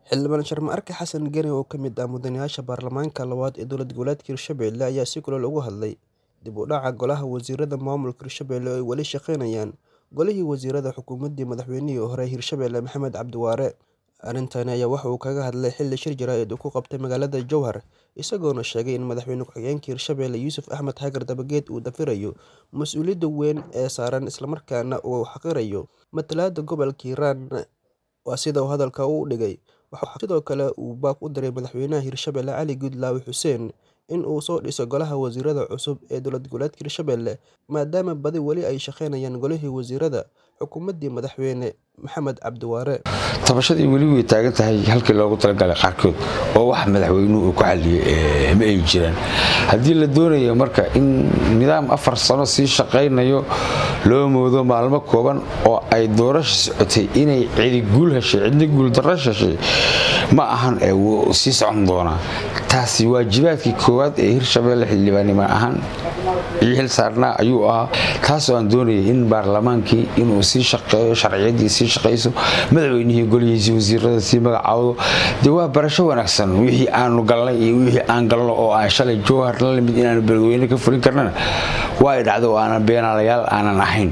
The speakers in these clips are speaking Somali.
Xildhibaan Sharma Arke Xasan Geni oo ka mid ah mudanayaasha baarlamaanka labaad ee dowlad goboleedka Hirshabelle ayaa si kulul uga hadlay dib u dhaca Golaha Wasiirada Maamulka Hirshabelle oo ay weli shaqaynayaan Golihii Wasiirada xukuumaddii madaxweynihii hore ee Hirshabelle Maxamed Cabdi Waare. Arrintani ayaa waxa uu kaga hadlay xilli shir jaraa'id uu ku qabtay magaalada Jowhar, isagoona sheegay in madaxweyne ku-xigeenka Hirshabelle Yuusuf Axmed Hagar Dabageed uu dafirayo mas'uuliyadda weyn ee saaran isla markaana uu xaqirayo matalaadda gobolka Hiiraan. Waa sida uu hadalka u dhigay. Waxaa sidoo kale uu baaq u diray madaxweynaha Hirshabelle Cali Goodlaw Xuseen in uu soo dhiso Golaha Wasiirada cusub ee dowlad goboleedka Hirshabelle maadaama badi weli ay shaqaynayaan Golihii Wasiirada xukuumaddii madaxweyne Maxamed Cabdi Waare. tabashadii weli way taagan tahay halkii loogu talagalay qaarkood oo wax madaxweynuhu uu ku xaliyey ma ay jiraan haddii la doonayo marka in nidaam afar sano sii shaqaynayo loo moodo maalmo kooban oo ay doorasha socotay inay cidi guul heshay cidna guuldarro heshay ma ahan ee wuu sii socon doonaa taasi waajibaadkii koowaad ee hirshabelle xildhibaannimo ahaan iyo xil saarnaa ayuu ahaa taasoo aan doonayay in baarlamaankii inuu sii shaqeeyo sharciyadii sii shaqayso madaxweynihii golihiisii wasiirada sii magacaawdo dee waa barasho wanaagsan wixii aanu galnay iyo wixii aan galno oo aan shalay jowhar la limid inaanu beledweyne ka fulin karnana waa ay dhacdo oo aanan beenaalayaal aanan ahayn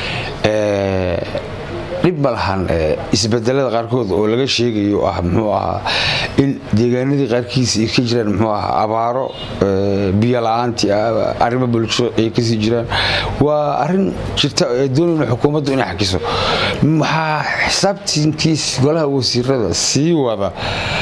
dhib ma lahan isbedelada qaarkood oo laga sheegayo ah muxuu ahaa in deegaanadii qaarkiisa ay ka jiraan muxuu ahaa abaaro biyo la-aantii arrimo bulsho ay kasii jiraan waa arrin jirta ee doonayna xukuumaddu inay xakiso waxaa xisaabtinkiis golaha wasiirada sii wada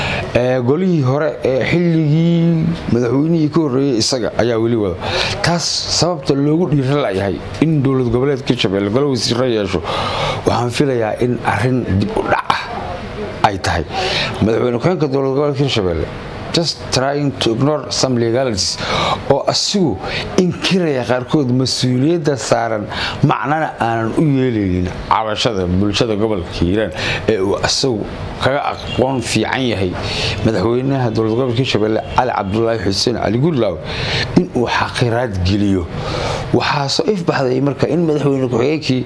golihii hore ee xilligii madaxweynihii ka horreeyey isaga ayaa weli wada taas sababta loogu dhiira layahay in dowlad goboleedka hirshabelle golo wasiiro yeesho waxaan filayaa in arrin dib u dhac ah ay tahay madaxweyne ku-xeenka dowlad goboleedka hirshabelle just trying to ignore some legalities oo asigu inkiraya qaarkood mas-uuliyadda saaran macnana aanan u yeelaynin cabashada bulshada gobolka hiiraan ee uu isagu kaga aqoon fiican yahay madaxweynaha dowlad gobolka hirshabelle cali cabdulaahi xuseen cali gudlaaw inuu xaqiraad geliyo waxaasoo ifbaxday marka in madaxweyne ku-xigeenkii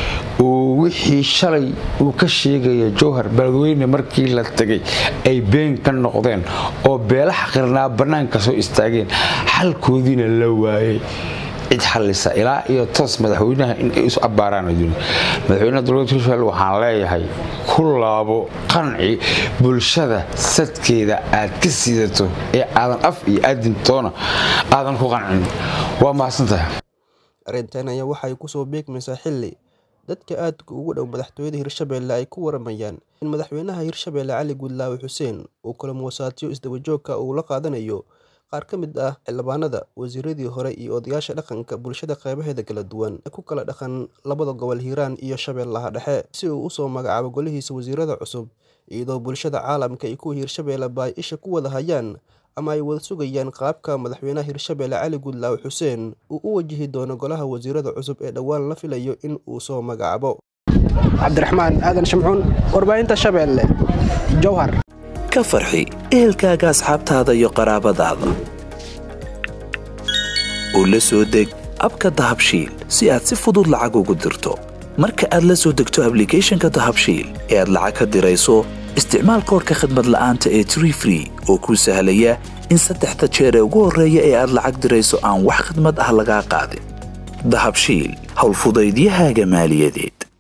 uu wixii shalay uu ka sheegaya jowhar beledweyne markii la tegay ay been ka noqdeen oo beela xaqirnaa bannaanka soo istaageen xalkoodiina la waayay cid xallisa ilaa iyo toos madaxweynaha in ay isu abbaaraan adduunya madaxweynaha dowladda hirshabelle waxaan leeyahay ku laabo qanci bulshada sadkeeda aad ka siidato ee aadan af iyo aadin toona aadan ku qancin waa mahadsantahay arrintan ayaa waxay kusoo beegmaysaa xilli dadka aadka ugu dhow madaxtooyada hirshabelle ay ku waramayaan in madaxweynaha hirshabelle cali guudlaawe xuseen uu kulamuwasaatiyo isdabajoogka uu la qaadanayo qaar ka mid ah xildhibaanada wasiiradii hore iyo odayaasha dhaqanka bulshada qeybaheeda kala duwan ee ku kala dhaqan labada gobol hiiraan iyo shabeellaha dhexe si uu usoo magacaabo golihiisa wasiirada cusub iyadoo bulshada caalamka iyo kuwa hirshabelle ba ay isha ku wada hayaan ama ay wada sugayaan qaabka madaxweynaha hirshabelle cali guudlaawe xuseen uu u wajihi doono golaha wasiirada cusub ee dhowaan la filayo in uu soo magacaabo cabdiraxmaan aadan shamcuun warbaahinta shabeelle jowhar ka farxi ehelkaaga asxaabtaada iyo qaraabadaada oo la soo deg abka dahabshiil si aad si fudud lacag ugu dirto marka aad la soo degto ablicathonka dahabshiil ee aad lacag ka dirayso isticmaal koorka khadmad la'aanta ee tree free oo kuu sahlaya in saddexda jeer ee ugu horreeya ee aad lacag dirayso aan wax khadmad ah lagaa qaadin dahabshiil howlfudaydiyahaaga maaliyadeed